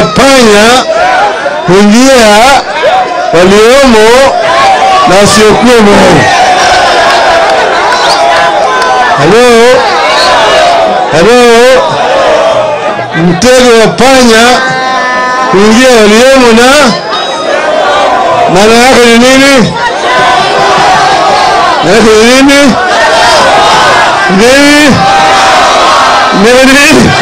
wa panya huingia waliomo na wasiokuwemo. Halo, halo, mtego wa panya huingia waliomo na maana yake ni nini? Maana yake ni nini? Nini? Nini?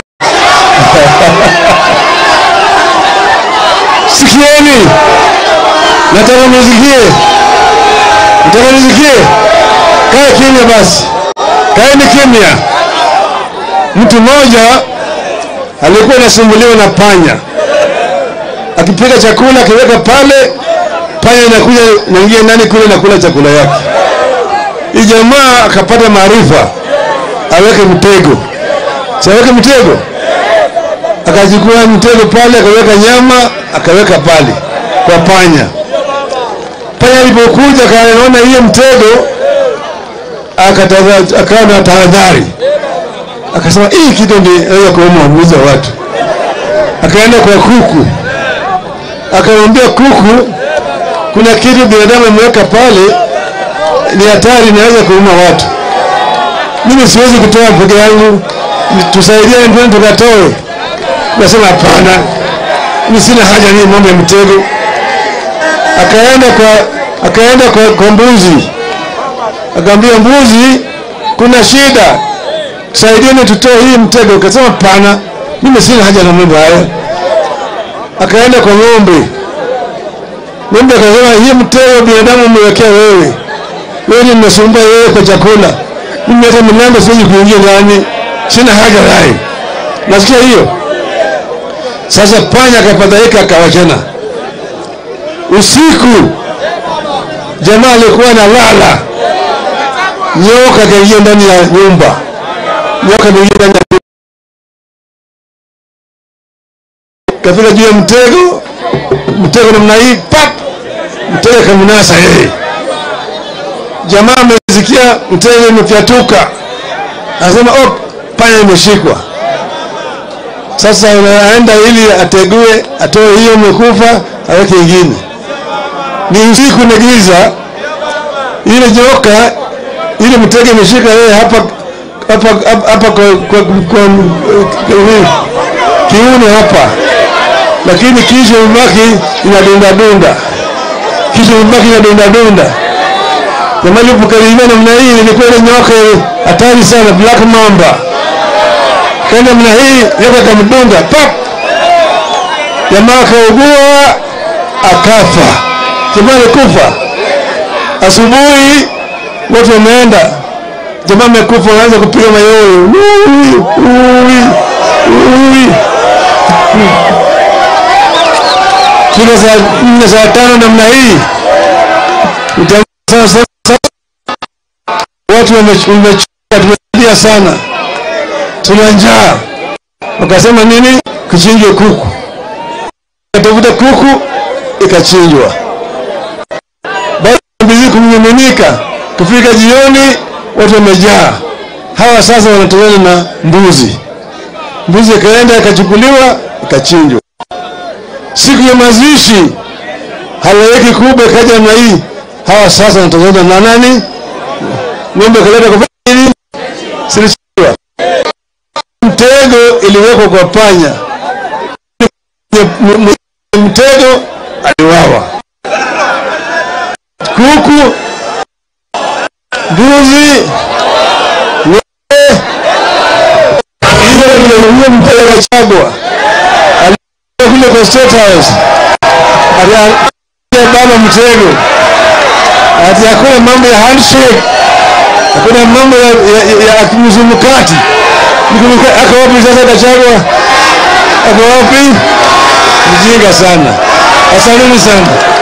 Sikieni, nataka nisikie, nataka nisikie. Kae kimya basi, kaeni kimya. Mtu mmoja alikuwa anasumbuliwa na panya, akipika chakula akiweka pale, panya inakuja inaingia ndani kule na kula chakula yake. Hii jamaa akapata maarifa, aweke mtego, si aweke mtego akachukua mtego pale, akaweka nyama, akaweka pale kwa panya. Panya alipokuja akaona hiyo mtego, akataza- akawa na tahadhari, akasema hii kitu ndio kuuma uamuzi wa watu. Akaenda kwa kuku, akamwambia kuku, kuna kitu binadamu ameweka pale, ni hatari, inaweza kuuma watu. Mimi siwezi kutoa peke yangu, tusaidiane, twende tukatoe. Nasema hapana, mimi sina haja ni mambo ya mtego. Akaenda kwa akaenda kwa, kwa mbuzi, akaambia mbuzi, kuna shida, saidieni tutoe hii mtego. Akasema hapana, mimi sina haja na mambo haya. Akaenda kwa ng'ombe, ng'ombe akasema hii mtego binadamu umewekea wewe, wewe ni mnasumbua wewe kwa chakula, mimi hata mlango siwezi kuingia ndani, sina haja naye. Nasikia hiyo. Sasa panya akafadhaika akawachana. Usiku jamaa alikuwa analala, nyoka akaingia ndani ya nyumba, nyoka akaingia ndani ya nyumba, kafika juu ya mtego, mtego namna hii, pap, mtego akamnasa yeye. Jamaa amesikia mtego imefyatuka, anasema oh, panya imeshikwa. Sasa unaenda ili ategue, atoe hiyo imekufa, aweke ingine. Ni usiku na giza, ile nyoka ile mtego imeshika yeye hapa hapa hapa hapa kwa, kwa, kwa, kwa kiuno hapa, lakini kisha imebaki inadunda dunda, kisha imebaki inadunda dunda. Jamaa alipokaribia namna hii, ilikuwa ile nyoka hatari sana, black mamba kaenda mna hii nyoka kamdunga pap, jamaa akaugua akafa. Jamaa alikufa. Asubuhi watu wameenda, jamaa amekufa, wanaanza kupiga mayowe, Ui, ui, ui. Kila saa nne saa tano namna hii utaona sasa watu wamechoka, tumelia sana tuna njaa. Wakasema nini? Kuchinjwe kuku. Katafuta kuku ikachinjwa. Baada ya mbizi kumiminika, kufika jioni watu wamejaa. Hawa sasa wanatokana na mbuzi. Mbuzi ikaenda ikachukuliwa ikachinjwa. Siku ya mazishi halaiki kubwa ikaja na hii. Hawa sasa wanatokana na nani? Ng'ombe kaleta kufanya nini? Silichinjwa mtego iliwekwa kwa panya, mtego aliwawa. Kuku, mbuzi, ng'ombe, hivyo ndio mtego Gachagua alikuwa kule kwa State House, aliambia baba mtego ati hakuna mambo ya handshake, hakuna mambo ya, ya, ya, ya mzumukati ako wapi sasa Gachagua? Ako wapi? Mjinga sana. Asanteni sana.